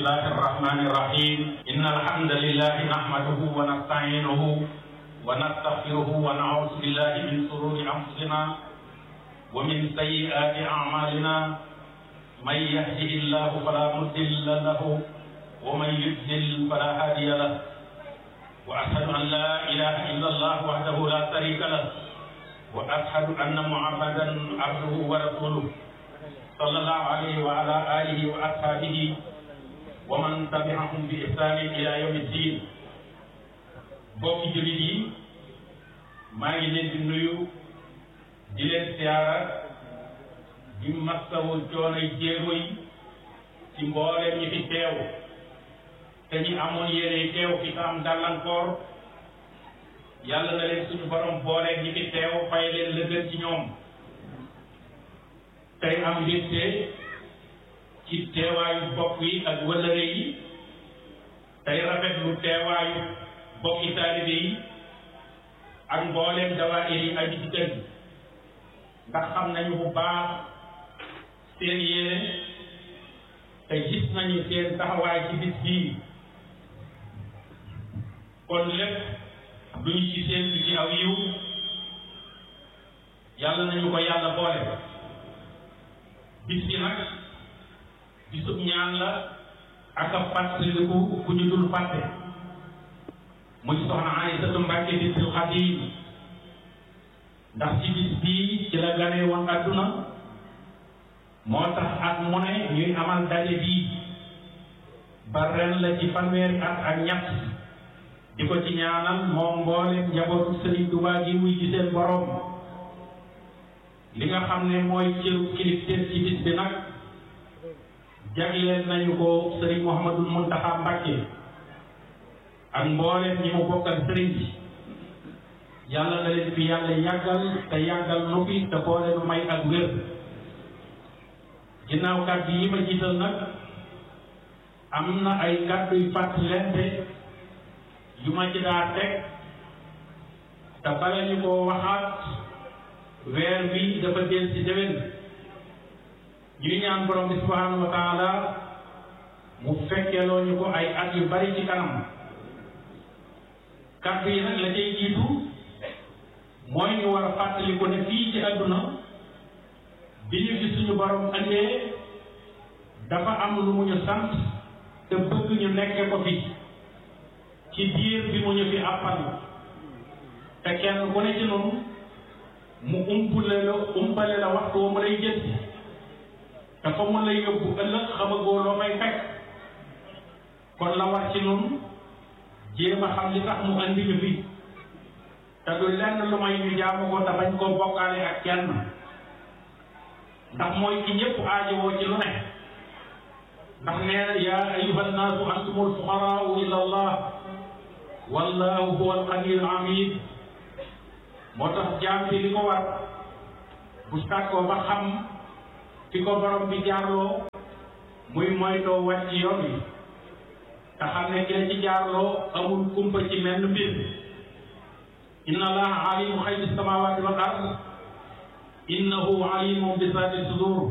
الله الرحمن الرحيم إن الحمد لله نحمده ونستعينه ونستغفره ونعوذ بالله من شرور أنفسنا ومن سيئات أعمالنا من يهده الله فلا مضل له ومن يضلل فلا هادي له وأشهد أن لا إله إلا الله وحده لا شريك له وأشهد أن محمدا عبده ورسوله صلى الله عليه وعلى آله وأصحابه ومن تبعهم بإحسان إلى يوم الدين bokki jullit yi maa ngi leen di nuyu di leen siyaara di masawu coonoy jéego yi ci mbooleem ñi fi teew te ñi amoon yéene teew fi ta am gàllankoor yàlla na leen suñu borom booleeg ñi fi teew fay leen lëgën ci ñoom tey am mbégte ci teewaayu bokk yi ak wëllëre yi tey rafetlu teewaayu bokki taalibe yi ak mbooleem dawaayir yi aju ci kër gi ndax xam nañu bu baax seen yéene te gis nañu seen taxawaay ci bis bii kon lépp lu ñu ci seen ci aw yiw yàlla nañu ko yàlla boole bis bi nag bisub ñaan la ak a fàttaliku ku ñu dul fàtte muy soxna Aysatu Mbàkke bintul Xaadim ndax ci bis bii ci la ganee woon àdduna moo tax at mu ne ñuy amal daje bii ba ren la ci fanweeri at ak ñett di ko ci ñaanal moom mboolem njabootu Sëriñ Tuubaa gi wuy ci seen borom li nga xam ne mooy cëru kilifteef ci bis bi nag jagleel nañu ko Sëriñ Muhammadul Muntaxa Mbàkke ak mbooleem ñi mu bokkal sëriñ bi yàlla na leen fi yàlla yàggal te yàggal nu fi te boole nu may ak wér ginnaaw kàddu yi ma jiital nag am na ay kàddu yu fàttalente yu ma ci daa teg te bala ñu ko waxaat weer bi dafa del ci déwén ñuy ñaan borom bi subhanahu wa taala mu fekkeloo ñu ko ay at yu bari ci kanam kàddu yi nag la cay jiitu mooy ñu war a fàttali ko ne fii ci àdduna bi ñu fi suñu borom andee dafa am lu mu ñu sant te bëgg ñu nekke ko fi ci biir bi mu ñu fi àppal te kenn ku ne ci noonu mu umpule la umpale la waxtu wa mu lay jël te fa mu lay yóbbu ëllëg xamagoo loo fay fekk kon la war ci noonu jéem a xam li tax mu andi ñu fi te du lenn lu may ñu jaamu ko te bañ koo bokkaale ak kenn ndax mooy ki ñëpp aajowoo ci lu ne ndax nee na yaa ayuha nnaasu antumul fuqaraau ila allah wallahu huwa alqaniyul hamid moo tax jaam bi li ko war bu sàkkoo ba xam fi ko borom bi jaarloo muy moytoo wàcc yoon wi te xam ne kenn ci jaarloo amul kumpa ci menn mbir inna allaha alimu xaybi samawati wal ard innahu alimun bi saati sudur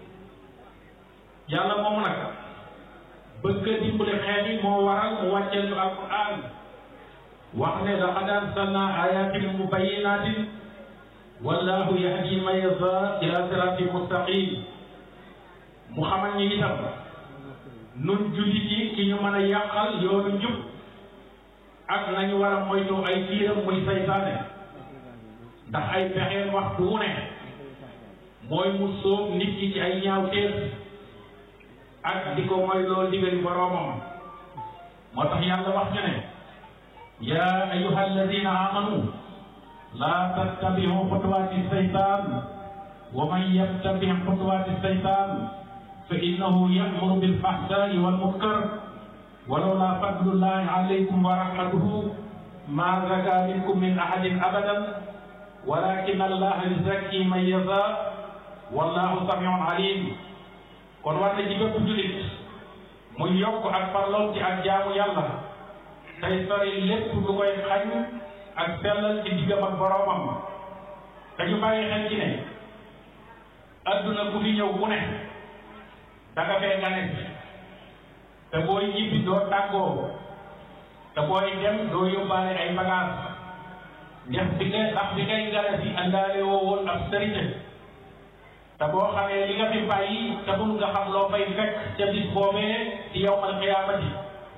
yàlla moom nag bëgg a dimbale xeet yi moo waral mu wàcceel ñu alquran wax ne laqad arsalna ayatin mubayinatin wallahu yahdi man yasha ila siratin mustaqim mu xamal ñu itam nun jullit yi ki ñu mën a yàqal yoonu njub ak nañu war a moytu ay tiiram muy saytaane ndax ay pexeen waxtu wu ne mooy mu sóob nit ki ci ay ñaawteef ak di ko mooy loolu digali boroomam moo tax yàlla wax ñu ne yaa ayyuha alladina amanu laa tattabiu xutuwaati saytaan wa man yattabi xutuwaati saytaan fa innahu yamuru bilfahsai walmunkar walawla fadlullahi alaykum wa rahmatuhu ma zaka minkum min ahadin abadan walakin allaha yuzakki man yasha wallahu samiun alim kon war na ci bépp jullit muy yokk ak farloon ci ak jaamu yàlla tey sori lépp lu koy xañ ak sellal ci diggam ak boroomam dañu bàyyi xel ci ne adduna ku fi ñëw ku ne da nga fee gane te booy ñibbi doo tàggoo te booy dem doo yóbbaale ay bagages ndax bi ngay ndax bi ngay gala si àndaale woo woon ab sërite te boo xamee li nga fi bàyyi te bul nga xam loo fay fekk ca bis boobee ci yawmal qiyaamati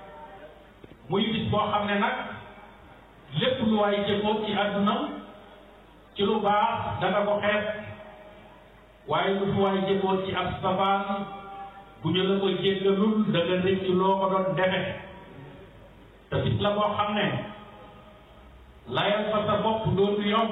muy bis boo xam ne nag lépp lu waay jëfoo ci àdduna ci lu baax danga ko xeeb waaye lu fi waay jëfoo ci ab safaan bu ñu la ko jéggalul da nga rëcc loo ko doon defe te bis la boo xam ne layal fa sa bopp dootu yomb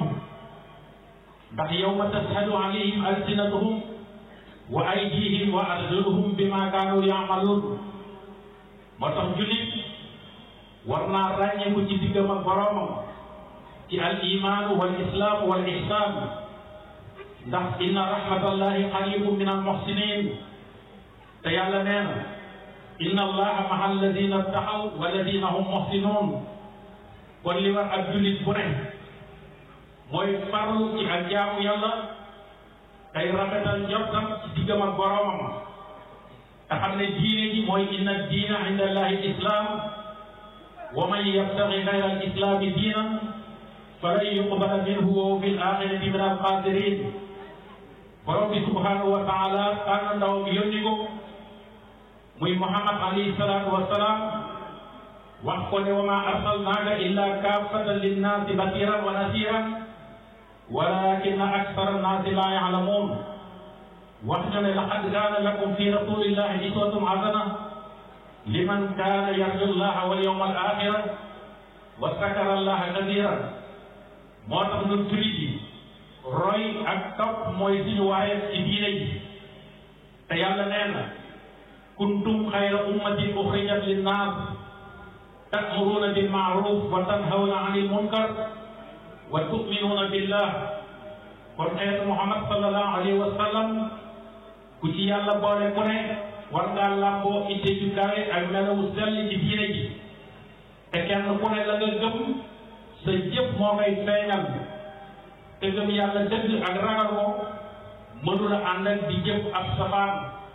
ndax yawma tashhadu alayhim alsinatuhum wa aydihim wa arjuluhum bima kaanu yaamaluun moo tax jullit war naa ràññeeku ci diggam ak boroomam ci al imaanu wal islaam wal ihsaan ndax inna rahmatallahi qaribun min al muhsinin te yàlla nee na inna allaha maha alladina taxaw walladina hum muhsinuun kon li war ak jullit bu ne mooy farlu ci ak jaamu yàlla tey rafetal njortam ci diggam ak boroomam te xam ne diine ji mooy inna diina inda allahi islam wa man yabtaxi gayra al islami diinan falan yuqbala minhu wa huwa fi l axirati min al xaasirin borom bi subhanahu wa taala tànn ndaw bi yónni ko muy Muhammad alayhi salaatu wa salaam wax ko ne wa ma arsalnaaka illa kaafatan linnaasi basiran wa nasiran walakinna aksara nnaasi laa ya'lamuun wax ñu ne laqad kaana lakum fi rasulillahi uswatun hasana liman kaana yarju llaha wal yawmal aaxira wa zakara allaha kasiiran moo tax ñun jullit yi roy ak topp mooy suñu waaye ci diine ji te yàlla nee na kuntum xayra ummatin uxrijat linnaas ta'muruuna bil ma'ruuf wa tanhawna anil munkar wa tu'minuuna billah kon xeetu Muhammad sallallahu alayhi wa sallam ku ci yàlla boole ku ne war ngaa làmboo itte ju kawe ak melawu sell ci diine ji te kenn ku ne la nga gëm sa jëf moo koy feeñal te gëm yàlla dëgg ak ragal ko mënula ànd ak di jëf ab safaan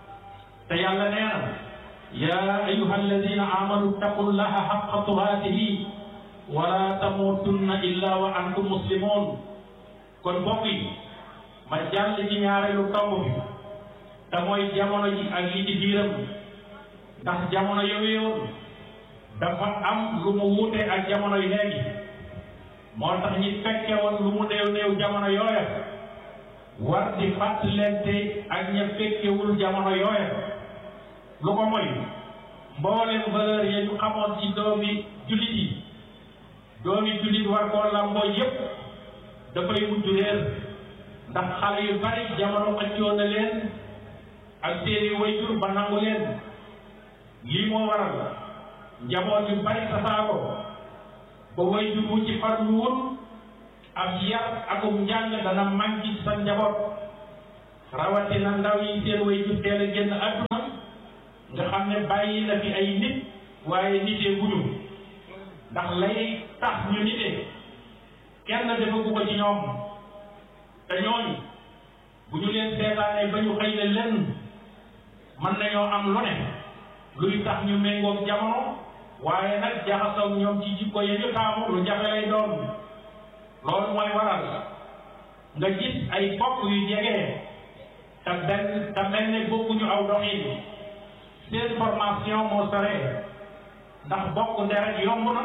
te yàlla nee na yaa ayuha alladina amanu taqullaha xaqa tuhaatihi wala tamutunna illa wa antum muslimun kon mbokk yi ma jàll ci ñaareelu tomb bi te mooy jamono ji ak li ci biiram ndax jamono yooyu dafa am lu mu wuute ak jamono yi léegi moo tax ñi fekke woon lu mu néew néew jamono yooya war di fàttalente ak ña fekkewul jamono yooya lu ko mooy mboolem valeur ya ñu xamoon ci doomi jullit yi doomi jullit war koo lamboo yépp dafay mujj réer ndax xale yu bari jamono xëccoo na leen ak seeni wayjur ba nangu leen lii moo waral njaboot yu bari tasaaro ba wayjur wu ci farluwul ab yar akum njàng dana manqué sa njaboot rawatina ndaw yi seen wayjur teel a génn àdduna nga xam ne bàyyi na fi ay nit waaye nitee guñu ndax lay tax ñu nitee kenn defagu ko ci ñoom te ñooñu bu ñu leen seetaanee ba ñu xëy ne lenn mën nañoo am lu ne luy tax ñu méngoog jamono waaye nag jaxasoo ñoom ci jikko ya ñu taamu lu jafe lay doon loolu mooy waral nga gis ay bokk yu jege te benn te mel ne bokkuñu aw doxin seen formation moo sore ndax bokk deret yomb na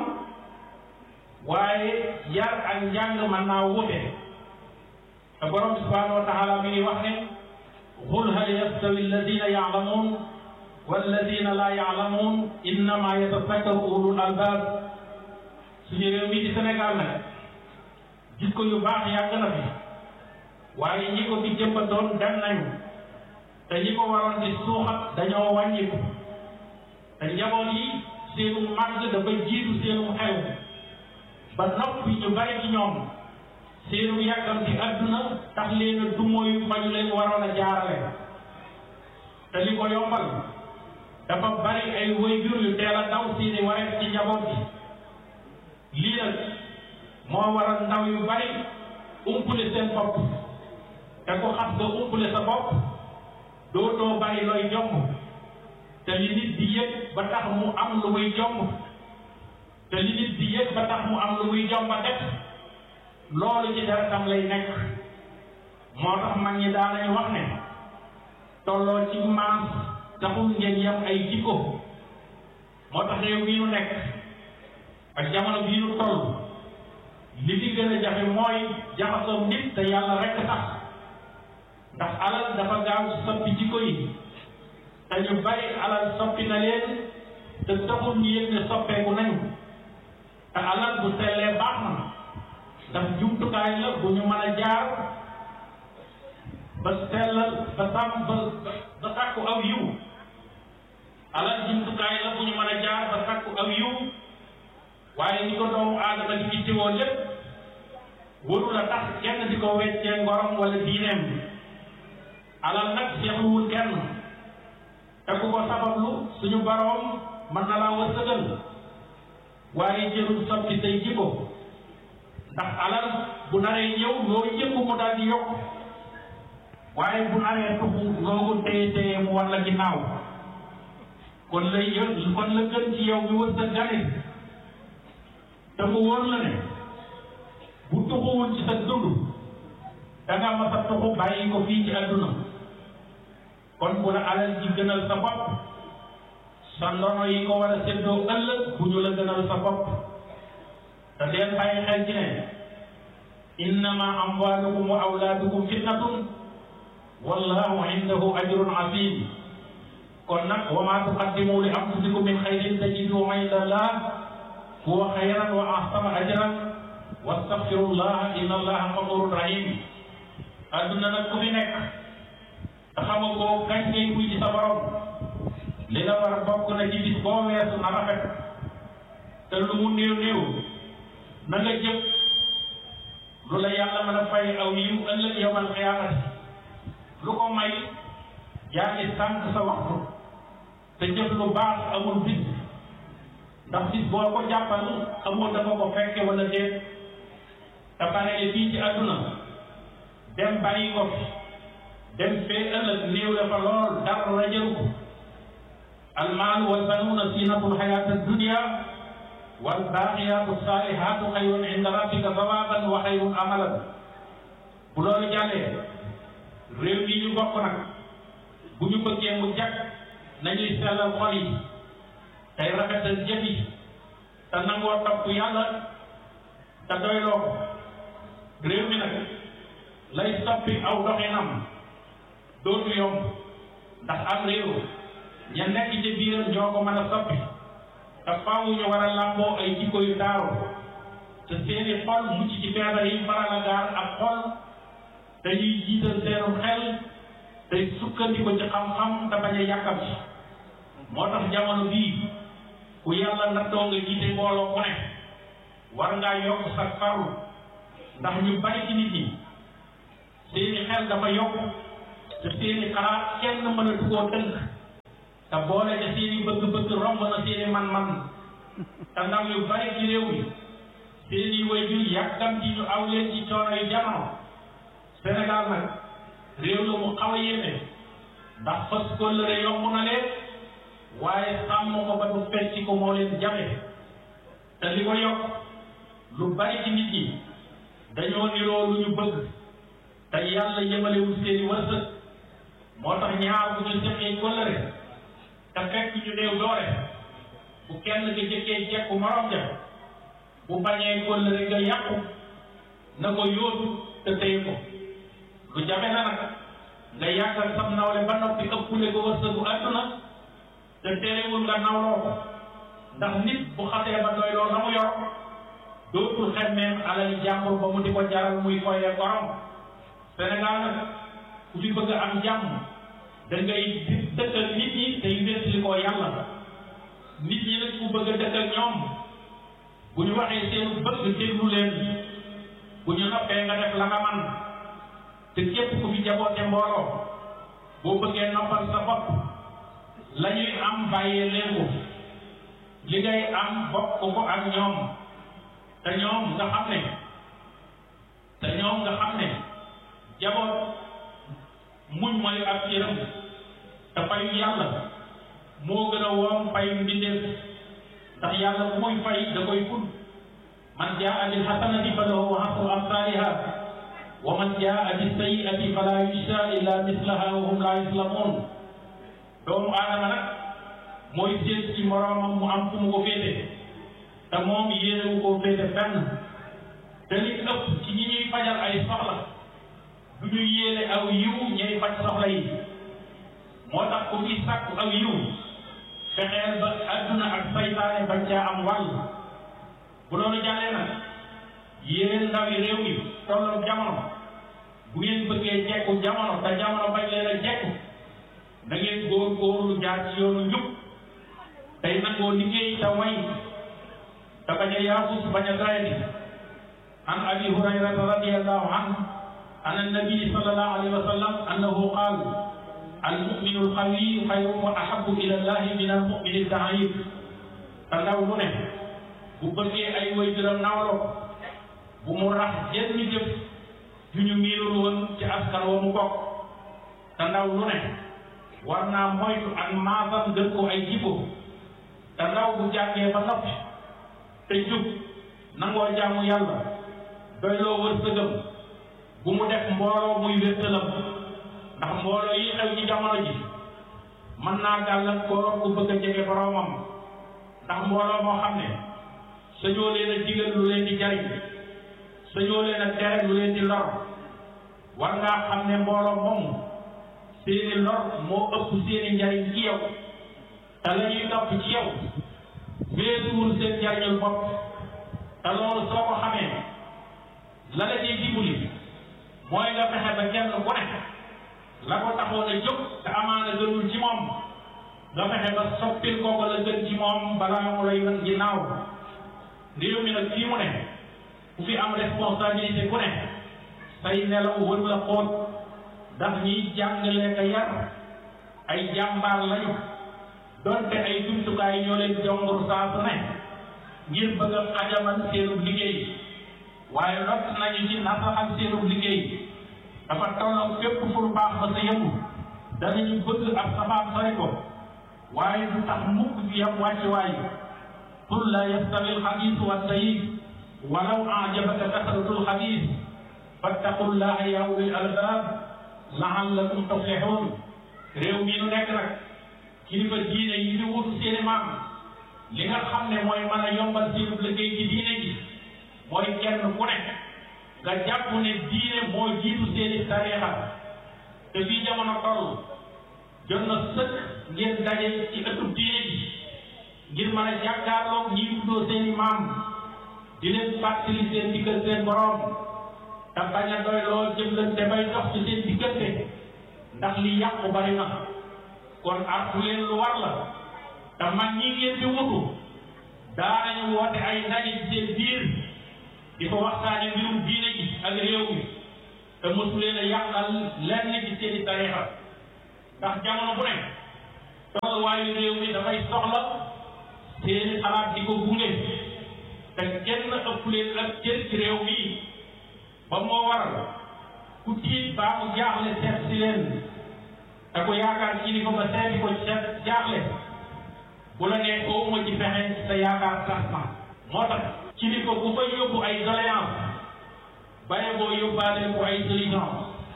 waaye yar ak njàng mën naa wute te borom subhanahu wa taala mi ngi wax ne qul hal yastawi alladina yaalamuun walladina laa yaalamuun innama yatazakkaru ulul albab suñu réew mi di Sénégal nag jikko yu baax yàgg na fi waaye ñi ko fi jëmbatoon dem nañu te ñi ko waroon di suuxat dañoo wàññiku te njaboot yi seenu màgg dafa jiitu seenu xew ba noppi ñu bari ci ñoom seenu yàggam ci àdduna tax leen a dumóoyu fa ñu leen waroon a jaarale te li ko yombal dafa bari ay waajur yu teel a daw seeni wareef ci njaboot gi lii nag moo waral ndaw yu bari umpule seen bopp te ko xas nga umpule sa bopp dootoo bari looy jomb te li nit di yëg ba tax mu am lu muy jomb te li nit di yëg ba tax mu am lu muy jomba def loolu ci deretam lay nekk moo tax mag ñi daa nañu wax ne tolloo ci maas taxul ngeen yem ay jikko moo tax réew bii nu nekk ak jamono bii nu toll li fi gën a jafe mooy jaxasoo nit te yàlla rekk tax ndax alal dafa gaaw soppi jikko yi te ñu bari alal soppi na leen te taxul ñu yëg ne soppeeku nañu te alal bu sellee baax na ndax jumtukaay la bu ñu mën a jaar ba sellal ba sàmm ba ba sàkku aw yiw alal jumtukaay la bu ñu mën a jaar ba sàkku aw yiw waaye ni ko doomu aadama di ittewoo lépp waru la tax kenn di ko weccee ngorom wala diineem alal nag seexluwul kenn te ku ko sabablu suñu boroom mën na laa wërsëgal waaye jërul soppi say jikko ndax alal bu naree ñëw loolu yëpp mu daal di yokk waaye bu naree tuxu loogu téye téye mu war la ginnaaw kon lay yë kon la gën ci yow mi wërsëgale te mu wóor la ne bu tuxuwul ci sa dund danga mas a tuxu bàyyi ko fii ci àdduna kon bu la alal ji gënal sa bopp sa ndono yi ko war a séddoo ëllëg bu ñu la gënal sa bopp te deen bàyyi xel ci ne innama amwalukum wa awlaadukum fitnatun wallahu indahu ajrun azim kon nag wa ma tuqaddimu li anfusikum min xayrin tajiduhu inda allah huwa xayran wa ahsana ajran wastaghfirullah inna allaha ghafurun rahim adduna nag ku fi nekk te xama koo kañ ngay kuy ci sa borom li la war bokk na ci bis boo weesu na rafet te lu mu néew néew na nga jëf lu la yàlla mën a fay aw yiw ëllëg yawmal qiyaamati lu ko may yaa ngi sànq sa waxtu te jëf lu baax amul bis ndax bis boo ko jàppal amul dafa ko fekke wala déet te pare fii ci àdduna dem bàyyi ko fi dem fee ëllëg néew la fa lool dara la jëru ko almaal wal banuuna zinatul xayaati dunia wal baaqiyaatu saalihaatu xayrun inda rabbika sawaaban wa xayrun amalan bu loolu jàllee réew yi ñu bokk nag bu ñu bëggee mu jag nañuy sellal xol yi tey rafetal jëf yi te nangoo topp yàlla te doyloo ko réew mi nag lay soppi aw doxinam dootu yomb ndax am réew ña nekk ci biiram ñoo ko mën a soppi te faaw ñu war a làmboo ay jikko yu taaru te seeni xol mucc ci feebar yi faral a gaar ak xol dañuy jiital seenu xel te sukkandiku ci xam-xam te bañ a yàkkam ci moo tax jamono bii ku yàlla nattoo nga jiite mbooloo ku ne war ngaa yokk sa farlu ndax ñu bari ci nit ñi seeni xel dafa yokk te seeni xalaat kenn mënatu koo tënk te boole ca seeni bëgg-bëgg romb na seeni man-man te ndaw yu bari ci réew mi seeni waajur yàggam ci ñu aw leen ci coono yu jamono Sénégal nag réew la mu xaw a yéeme ndax fas kóllëre yomb na leen waaye sàmm ko ba du fecci ko moo leen jafe te li ko yokk lu bari ci nit ñi dañoo niroo lu ñu bëgg te yàlla yemalewul seeni wërsëg moo tax ñaar bu ñu seqee kóllëre te fekk ñu néew doole bu kenn ki jëkkee jekku morom ja bu bañee kóllëre nga yàqu na ko yóotu te téye ko lu jafe na nag nga yàggal sam nawle ba noppi ëppule ko wërsëgu àdduna te terewul nga nawloo ko ndax nit bu xasee ba doy loo na mu yor dootul xemmeem alali jàmbur ba mu di ko jaral muy foye gorom Sénégal nag ku fi bëgg am jàmm da ngay dëkkal nit ñi te wéttali ko yàlla nit ñi nag ku bëgg a dëkkal ñoom bu ñu waxee seen bëgg déglu leen bu ñu noppee nga def la nga man te képp ku fi jaboote mbooloo boo bëggee noppal sa bopp la ñuy am bàyyee leen ko li ngay am bokk ko ak ñoom te ñoom nga xam ne te ñoom nga xam ne jaboot muñ mooy ak yërëm te fayu yàlla moo gën a woom fay mbindeef ndax yàlla bu muy fay da koy ful man jaa bil hasanati falahu ashru amsaliha wa man jaa bis sayyi'ati fala yujza illa mislaha wa hum la yuslamun doomu aadama nag mooy seet ci moroomam mu am fu mu ko féete te moom yéenewu koo féete fenn te li ëpp ci ñi ñuy fajal ay soxla du ñu yéene aw yiw ñay faj soxla yi moo tax ku ci sàkku aw yiw fexeel ba adduna ak saytaane bañ caa am wàll bu loolu jàllee nag yéen ndaw yi réew mi tolloog jamono bu ngeen bëggee jekku jamono te jamono bañ leen a jekku da ngeen góor góorlu jaar ci yoonu njub tey nangoo liggéey te way te bañ a yaafus bañ a doyati an abi hurayrata radiallahu anhu an annabii sallallahu alayhi wa sallam annahu qaal almuminu alqawiyu xayrun wa ahabu ila llahi min almumini aldaif te ndaw lu ne bu bëggee ay way juram nawloo bu mu rax jenn jëf ju ñu miinul woon ci askan wa mu bokk te ndaw lu ne war naa moytu ak maasam gën ko ay jikko te ndaw bu jàngee ba noppi te jub nangoo jaamu yàlla doyloo wërsëgam bu mu def mbooloo muy wéttalam ndax mbooloo yi xew ci jamono ji mën naa gàllankoor ku bëgg a jege boroomam ndax mbooloo moo xam ne sañoo leen a digal lu leen di jariñ sañoo leen a tere lu leen di lor war ngaa xam ne mbooloo moomu seeni lor moo ëpp seeni njariñ ci yow te la ñuy topp ci yow weesuwul seen njariñul bopp te loolu soo ko xamee la la ñuy dimbali mooy nga fexe ba kenn ku ne la ko taxoon a jóg te amaana gënul ci moom nga fexe ba soppil kooku la gën ci moom balaa mu lay wan ginnaaw réew mi nag fii mu ne ku fi am responsabilité ku ne say nelaw wër la xóot ndax ñiy jàngale ka yar ay jàmbaar lañu donte ay jumtukaay ñoo leen jongur saa su ne ngir bëgg a xajamal seenub liggéey waaye lot nañu ci nasaxal seenub liggéey dafa tolloog fépp fu lu baax ba sa yëngu danañu bëgg ab safaan sori ko waaye du tax mukk fi yam wàcc waay qul la yastawi alxabiis wa tayyib walaw ajabaka kasratul xabiis fattaqullaha ya ulil albab laallakum tuflihun réew mi nu nekk nag kilifa diine yi di wutu seeni maam li nga xam ne mooy mën a yombal seenu liggéey ci diine ji mooy kenn ku ne nga jàpp ne diine moo jiitu seeni tariixa te fii jamono toll jot na sëkk ngeen daje ci ëttub diine ji ngir mën a jàkkaarloog ñi tuddoo seeni maam di leen fàttali seen diggal seen borom te bañ a doy lool jëflante bay dox ci seen diggante ndax li yàqu bari na kon artu leen lu war la te mag ñi ngeen di wutu daanañu woote ay ndaje ci seen biir di ko waxtaane mbirum diine ji ak réew mi te mosu leen a yàqal lenn ci seeni tariixa ndax jamono bu ne tolluwaayu réew mi dafay soxla seeni xalaat di ko gunge te kenn ëpp leen ak cër ci réew mi ba moo waral ku tiit baa mu jaaxle seet si leen te ko yaakaar ci ni ko ba seeti ko seet jaaxle bu la nee ooma ci fexe sa yaakaar tax na moo tax ci ni ko bu fay yóbbu ay doléance baye boo yóbbaale ko ay solution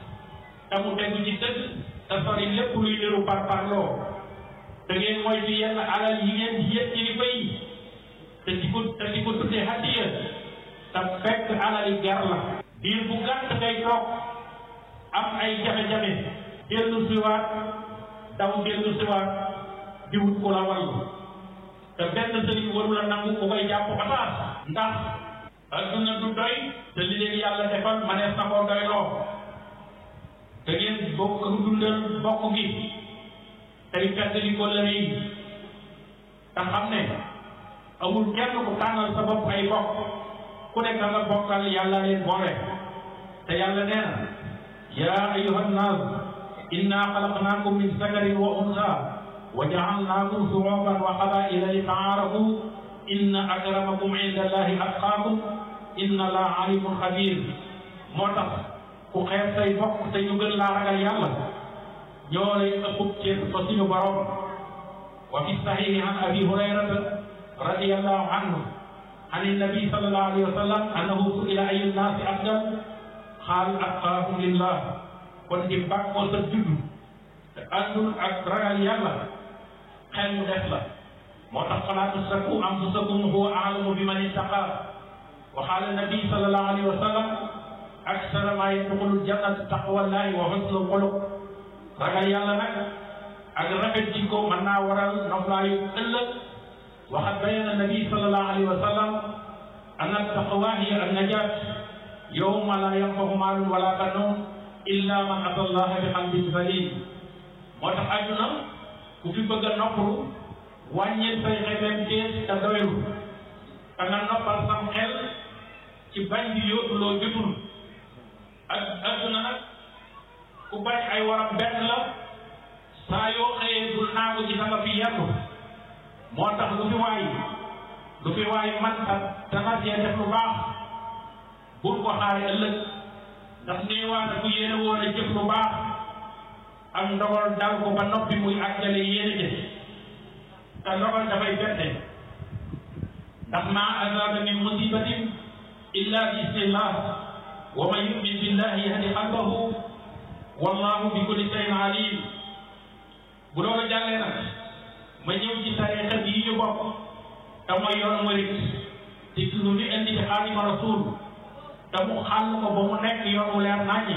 te mu tegu ci dëgg te sori lépp luy niru par parloo te ngeen moytu yenn alal yi ngeen di yëg kilifa yi te di ko te di ko tuddee hadiya te fekk alal yi ger la diir bu gàtt ngay toog am ay jafe-jafe dellu siwaat daw dellu siwaat di wut ku la wallu te benn sëriñ waru la nangu ku koy jàpp pataas ndax adduna du doy te li leen yàlla defal ma nees na koo doy loo te ngeen bokk dundal bokk gi tey fettali ko lëre yi te xam ne amul kenn ku tànnal sa bopp ay bokk ku nekk nga bokkal yàlla leen boole te yàlla nee na yaa ayuha nnaas inna xalaqnaakum min zakarin wa unsa wa jaalnaakum shuuban wa qabaila li taarafu inna akramakum inda allahi atqaakum inna allaha alimun xabir moo tax ku xeeb say bokk te ñu gën laa ragal yàlla ñoo lay ëppub ceeb fa suñu borom wa fi sahihi an abi hurayrata radiyallahu anhu an nabi sallallahu alayhi wa sallam annahu su'ila ayu nnaasi afdal qaal atqaahum lillah kon di bàkkoo sa juddu te àndul ak ragal yàlla xel mu def la moo tax falaa tuzakku anfusakum huwa a'lamu biman ittaqa wa qaala nabi sallallahu alayhi wa sallam aksara maa yadxulul jannata taqwallahi wa husnul xuluq ragal yàlla nag ak rafet jikko mën naa waral noflaayu ëllëg waxat bayana nabi sallallahu alayhi wa sallam anna taqwa hiya an-najaat yawma laa yanfa'u maalun wala banuun illa man ata allaha bi qalbin salim moo tax àdduna ku fi bëgg a noppalu wàññil say xemeem tees te doylu te nga noppal sam xel ci bañ di yóotu loo jotul ak àdduna nag ku bañ ay waram benn la saa yoo xëyee bul naagu ci sama fi yendu moo tax lu fi waay lu fi waay man ta dana cee def lu baax bul ko xaare ëllëg ndax néewaana ku yéene woon a jëf lu baax ak ndogal dal ko ba noppi muy àggale yéene jëf te ndogal dafay bette ndax maa asaaba min musibatin illa bi isnillah wa man yumin billahi yahdi qalbahu wallahu bi kulli shay'in alim bu loolu jàllee nag ma ñëw ci tariixa yi ñu bokk te mooy yoonu murit te lu ñu indi ci Xaadimu Rasuul te mu xàll ko ba mu nekk yoon wu leer naññi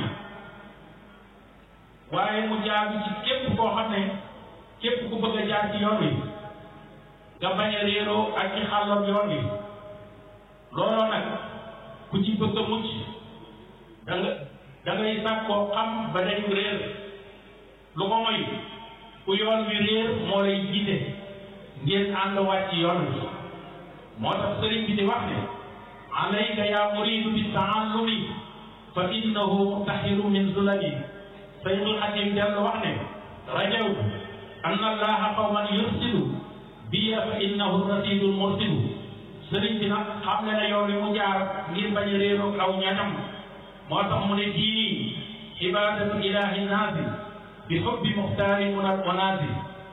waaye mu jaar ci képp koo xam ne képp ku bëgg a jaar ci yoon wi nga bañ a réeroo ak ci xàllam yoon wi looloo nag ku ci bëgg a mucc da nga da ngay sàkkoo xam ba dañu réer lu ko moy ku yoon wi réer moo lay jiite ngeen ànd wàcc yoon wi moo tax sëriñ bi di wax ne alayka yaa muridu bi taallumi fa innahu mutahiru min zulali Seydul Xadim dellu wax ne rajaw anna allaha qawman yursidu biya fa innahu rasidul mursidu sëriñ bi nag xam ne ne yoon wi mu jaar ngir bañ a réeroo aw ñañam moo tax mu ne diini ibadatu ilahi naasi bi hubbi muxtaari munal onaasi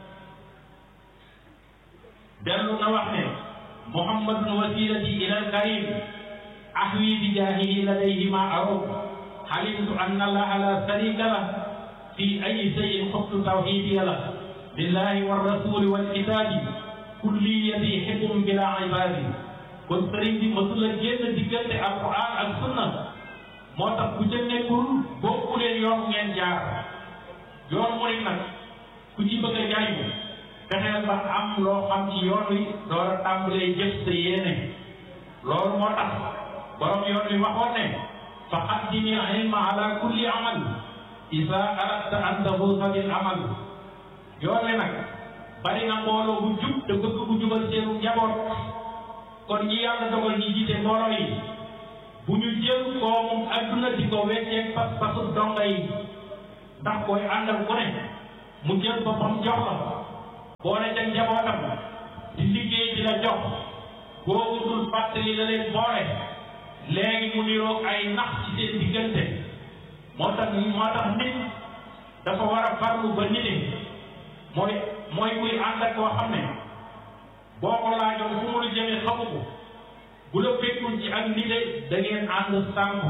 dellu na wax ne muhammadun wasilati ila alkarim ahwi bi jaahihi ladayhi ma arub halimtu anna allaha la sharika lah fi ayi shay'in xubtu tawxidiya la billahi wa rasuli wal kitaabi kulliyati hibbum bila ibadi kon sëriñ bi mësula génn diggante alquran ak sunna moo tax ku ca nekkul bokku leen yoon ngeen jaar yoon murit nag ku ci bëgg a jariñu fexeel ba am loo xam ci yoon wi door a tàmbalee jëf sa yéene loolu moo tax borom yoon wi waxoon ne fa qaddimi ilma ala kulli amal isa aradta an tafuusa bil amal yoon wi nag bari na mbooloo bu jub te bëgg bu jubal seenu njaboot kon ñi yàlla dogal ñi jiite mbooloo yi bu ñu jël koomum adduna di ko wecceeg pas pasu donga yi ndax koy àndal ku ne mu jël boppam jox la boole ca njabootam di liggéey di la jox boobu dul fàttali la leen boole léegi mu niroog ay nax ci seen diggante moo tax moo tax nit dafa war a farlu ba nit mooy mooy kuy ànd ak koo xam ne boo ko laajoon fu mu la jëmee xamu ko bu la fekkul ci ak nite da ngeen ànd sànku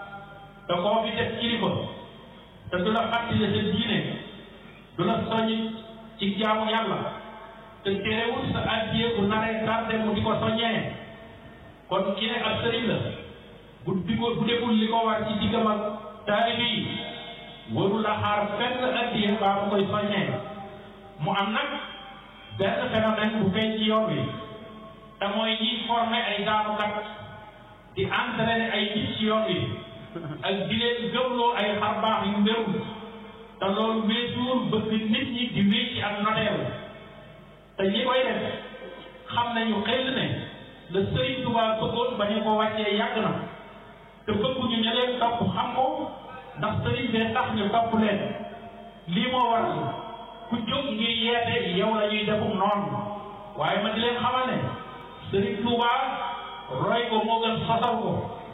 te koo fi def kilifa te du la fàttali sa diine du la soññ ci jaamu yàlla te terewul sa addiye bu naree tardé mu di ko soññee kon ki ne ab sëriñ la bu di ko bu deful li ko war ci diggam ak taalibe yi warul la xaar fenn addiye baa mu koy soññee mu am nag benn phénomène bu feeñ ci yoon wi te mooy ñiy formé ay gaanukat di entraîné ay nit ci yoon wi ak di leen gëmloo ay xar baax yu mbérul te loolu weesuwul bëgg nit ñi di wéy ci ak noteel te ñi koy def xam nañu xel ne le Sëriñ Tuubaa bëggoon ba ñu ko wàccee yàgg na te bëgguñu ñu leen topp xam ko ndax sëriñ bee tax ñu topp leen lii moo waral ku jóg ngir yeete yow la ñuy defum noonu waaye ma di leen xamal ne Sëriñ Tuubaa roy ko moo gën sosal ko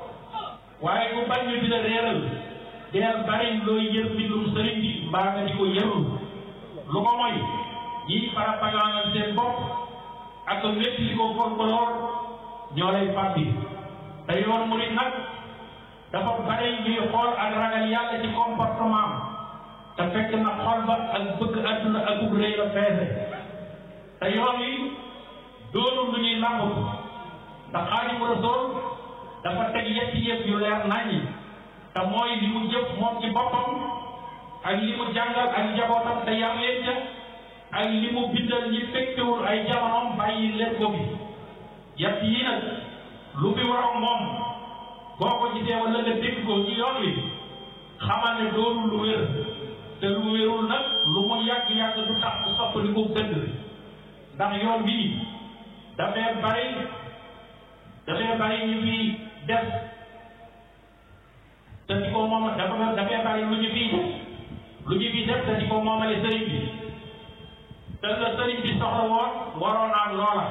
waaye ku bañ ñu di la réeral deel bari looy yër mbindum sëriñ bi mbaa nga di ko yërul lu ko mooy ñiy farapagaanal seen bopp ak métti li ko folklore ñoo lay fàbbi te yoon murit nag dafa bare ñuy xool ak ragal yàlla ci comportement te fekk na xol ba ak bëgg àdduna ak ub rëy la feese te yoon yi doonul lu ñuy nangu ndax Xaadimu Rasuul dafa teg yetti yëpp yu leer naññi te mooy li mu jëf moom ci boppam ak li mu jàngal ak njabootam te yar leen ca ak li mu bindal ñi fekkewul ay jamonoom bàyyi leen ko bi yett yi nag lu fi waroon moom boo ko gisee wala nga dégg ko ci yoon wi xamal ne doonul lu wér te lu wérul nag lu mu yàgg-yàgg du tax mu soppali ko dëgg ndax yoon bii dafay bari dafay bari ñu fi def te di ko moom dafa dafay bari lu ñu fi lu ñu fi def te di ko moomale sëriñ bi te la sëriñ bi soxla woon waroon ak loola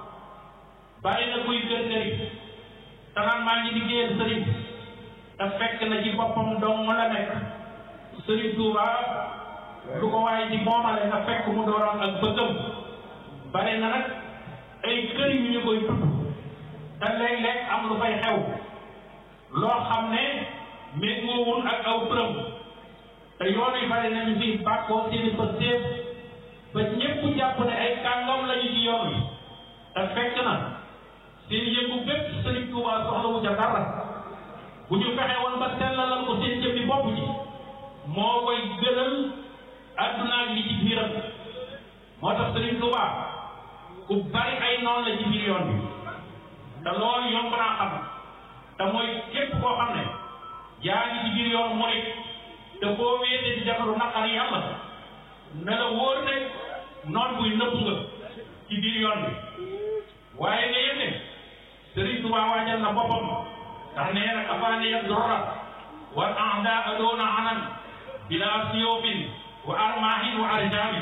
bari na kuy gën sëriñ te naan maa ngi liggéeyal sëriñ te fekk na ci boppam dong la nekk sëriñ Tuuba lu ko waaye di moomale nga fekk mu dooroon ak bëggam bari na nag ay kër yu ñu koy tudd te léeg-léeg am lu fay xew loo xam ne méngoowul ak aw turam te yoon yi bari nañu fi bàkkoo seeni fa séef ba ñépp jàpp ne ay kàngam lañu ci yoon wi te fekk na seen yëngu bépp Sëriñ Tuubaa soxlawu ca dara bu ñu fexe woon ba sellalal ko seen jëmmi bopp ji moo koy gënal àdduna ak li ci biiram moo tax Sëriñ Tuubaa ku bari ay noonu la ci biir yoon bi te loolu yomb naa xam te mooy képp koo xam ne yaa ngi ci biir yoon murit te boo wéetee di def lu naqar yàlla ne la wóor ne noon buy nëbb nga ci biir yoon bi waaye nga yëg ne Sëriñ Tuubaa waajal na boppam ndax nee na kafaani ya dorra wal a'daa doona anan bila siyofin wa armahin wa arjami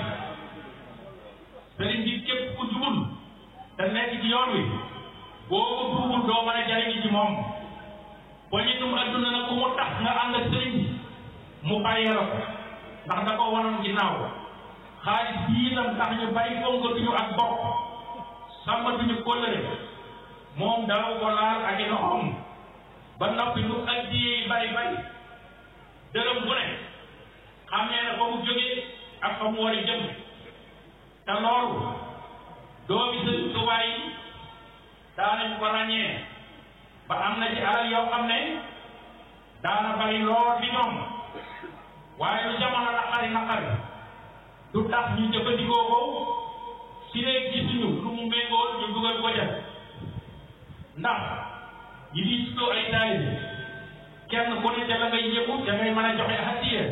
sëriñ bi képp ku jubul te nekk ci yoon wi boo ko duubul doo mën a jariñi ci moom poñitum adduna nag ku mu tax nga ànd ak sëriñ mu bàyyee la ko ndax da ko wanoon ginnaaw xaalis bii itam tax ñu bari fonkatuñu ak bopp sàmmatuñu kóllëre moom daaw ko laal ak i loxoom ba noppi lu addiyee bari bari dërëm bu ne xam nee na fa mu jógee ak fa mu war a jëm te loolu doomi Sëriñ Tuubaa yi daanañ ko ràññee ba am na ci alal yoo xam ne daana bari lool fi ñoom waaye lu jamono naqari naqari du tax ñu jëfandikoo ko si ne gisuñu lu mu méngoo ñu dugal ko def ndax ñi di tuddoo ay taalibe kenn ku ne ca la ngay yëngu ca ngay mën a joxe hadiya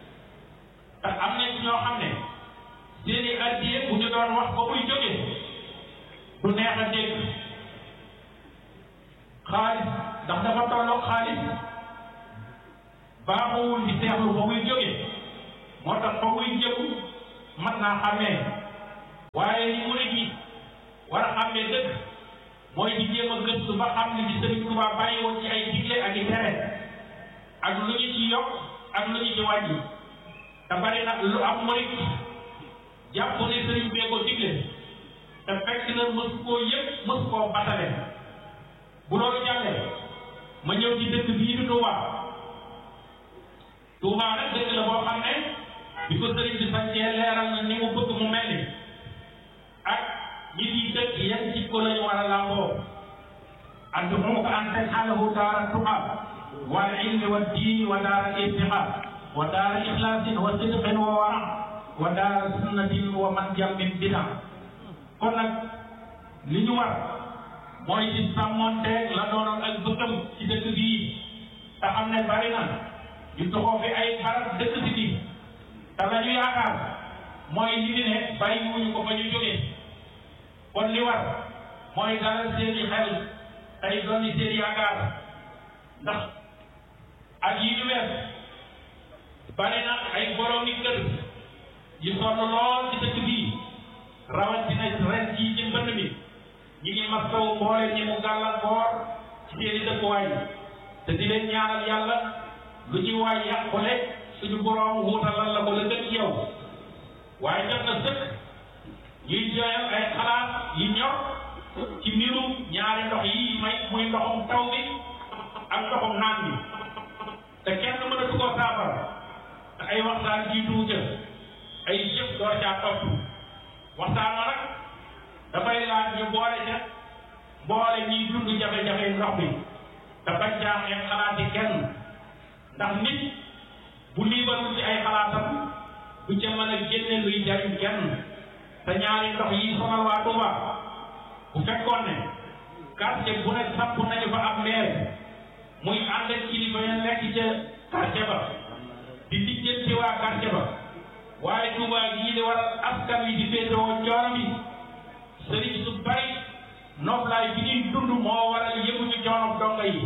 te am na ci ñoo xam ne seeni hadiya bu ñu doon wax ba muy jóge du neex a dégg xaalis ndax dafa tolloog xaalis baaxuwul di seexlu fa muy jóge moo tax fa muy jëm mat naa xàmmee waaye li murid yi war a xàmmee dëgg mooy di jéem a gëstu ba xam li ci Sëriñ Tuubaa bàyyi woon ci ay digle ak i tere ak lu ñu ci yokk ak lu ñu ci wàññi te bari nag lu am murid jàpp ne sëriñ bee ko digle te fekk na mës koo yëg mës koo batale bu loolu jàllee ma ñëw ci dëkk bii di Touba Touba nag dëkk la boo xam ne bi ko sëriñ bi sañcee leeral na ni mu bëgg mu mel ni ak ñi di dëkk yan ci ko lañu war a làmboo ad'uuka an taj'alahu daara tuqaa wal ilmi wa diini wa daara irtiqaa wa daara ixlaasin wa sidqin wa wara wa daara sunnatin wa man jàmbin bida kon nag li ñu war mooy ci sàmmonteeg la doonoon ak bëggam ci dëkk bii te xam ne bari na ñu toxoo fi ay barab dëkk si bi te la ñu yaakaar mooy li ñu ne bàyyi wuñu ko fa ñu jógee kon li war mooy dalal seeni xel tey doon seen yaakaar ndax ak yi ñu wees bari na ay boroomi kër yu sonn lool ci dëkk bii rawatina ren jii ci mbënd mi ñi ngi mastawu mboole ñi mu gàllankoor ci seeni dëkkuwaay te di leen ñaanal yàlla lu ci waay yàqule suñu borom wuutalal la ko la gën ci yow waaye jot na sëkk ñuy joyal ay xalaat yi ñor ci mbirum ñaari ndox yi may muy ndoxum taw bi ak ndoxum naan bi te kenn mënatu koo saafara te ay waxtaan jiitu ca ay yëpp door caa topp waxtaan ma nag dafay laaj ñu boole ca boole ñiy dund jafe-jafe ndox bi te bañ caa xeeb xalaati kenn ndax nit bu liibalul ci ay xalaatam du ca mën a génne luy jariñ kenn te ñaari ndox yi sonal waa Touba bu fekkoon ne quartier bu ne samp nañu fa am maire muy ànd ak kilifa ya nekk ca quartier ba di lijjanti waa quartier ba waaye Touba gii di war askan wi di féetewoo coono bi sëriñ su bari noflaay bi ñuy dund moo waral yëguñu coono donga yi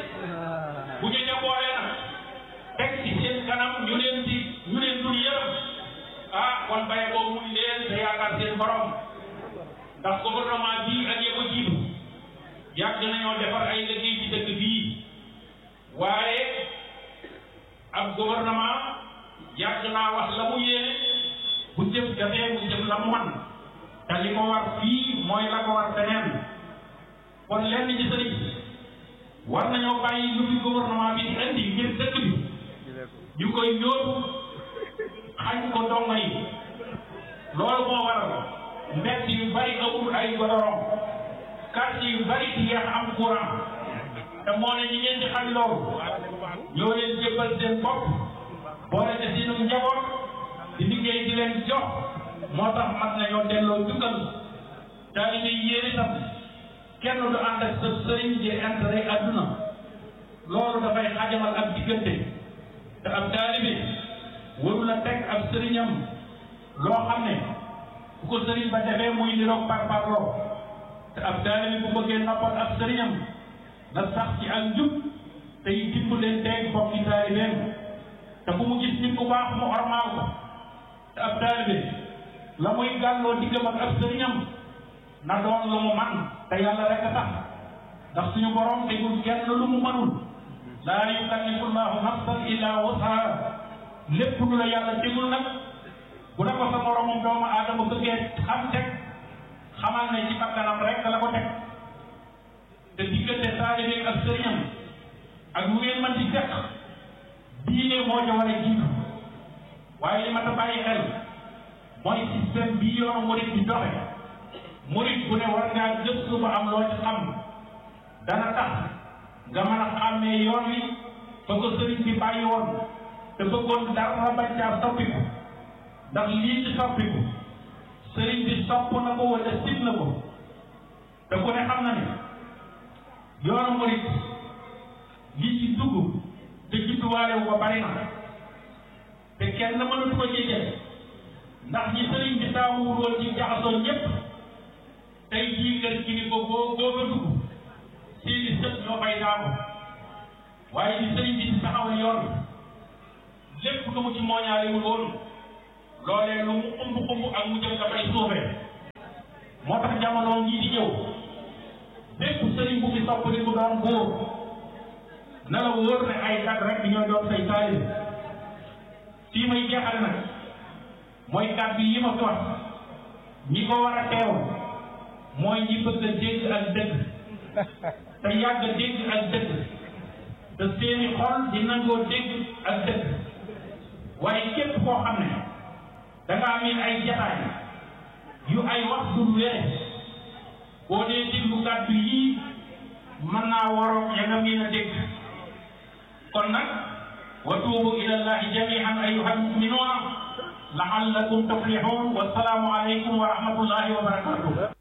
bu ñu jaboolee nag teg ci seen kanam ñu leen di ñu leen dul yërëm ah kon baye boobu muy leen te yaakaar seen borom ndax gouvernement bii ak yëpp a jiitu yàgg nañoo defar ay liggéey ci dëkk bii waaye ab gouvernement yàgg naa wax la mu yéene bu jëf jafee bu jëf la mu man te li ko war fii mooy la ko war feneen kon lenn ci sëriñ war nañoo bàyyi lu fi gouvernement bi di indi ngir dëkk bi ñu koy yóotu xañ ko dongo yi loolu moo waral mbett yu bari amul ay godoron quartier yu bari di yeex am courant te moo ne ñi ngeen di xam loolu ñoo leen jébbal seen bopp boole te seenu njaboot di liggéey di leen jox moo tax mat nañoo delloo jukkal taalibe yi yéen itam kenn du ànd ak sa sëriñ di intérêt adduna loolu dafay xajamal ak diggante te ab taalibe waru la teg ab sëriñam loo xam ne bu ko sëriñ ba defee muy niroog par parloo te ab taalibe bu bëggee noppal ab sëriñam na sax ci ak njub te yi dimb leen teeg bokki taalibeem te bu mu gis nit ku baax mu ormaal ko te ab taalibe la muy gàlloo diggam ak ab sëriñam na doon lu mu man te yàlla rek a tax ndax suñu borom tegul kenn lu mu mënul laa yukallifu llahu nafsan illa wusaha lépp lu la yàlla tegul nag bu la ko sa moromum doomu aadama bëggee xam teg xamal ne ci bakkanam rek la ko teg te diggante taalibe ak sëriñam ak lu ngeen mën di fekk diine moo ca war a jiitu waaye li ma ta bàyyi xel mooy système bii yoonu murit di doxe murit bu ne war ngaa gëstu ba am loo ci xam dana tax nga mën a xàmmee yoon wi fa ko sëriñ bi bàyyi woon te bëggoon dara bañ caa soppiku ndax lii ci soppiku sëriñ bi sopp na ko wala sib na ko te ku ne xam na ne yoonu murit li ci dugg te judduwaale wu ko bari na te kenn mënatu ko jéggal ndax ñi sëriñ bi taamuwul woon ci jaxasoo ñépp tey jii kër gi ni ko boo boo fa dugg seeni sët ñoo fay taamu waaye li sëriñ bi di taxawal yoon lépp lu mu ci mooñaalewul woon loolee lu mu xumb xumb ak mu jëm dafay suufee moo tax jamono ngi di ñëw bépp sëriñ bu fi sopp di mu doon góor na la wóor ne ay kat rek ñooy doon say taalib fii may jeexale nag mooy kàddu yi ma fi wax ñi ko war a teew mooy ñi bëgg a dégg ak dëgg te yàgg a dégg ak dëgg te seeni xol di nangoo dégg ak dëgg waaye képp koo xam ne da ngaa miin ay jataay yu ay wax du wére boo dee déglu kàddu yii mën naa waroo ya nga miin a dégg kon nag wa tuubu ila llahi jamian ayuha almuminuuna laallakum tuflihun wassalaamu aleykum wa rahmatullahi wa barakatuh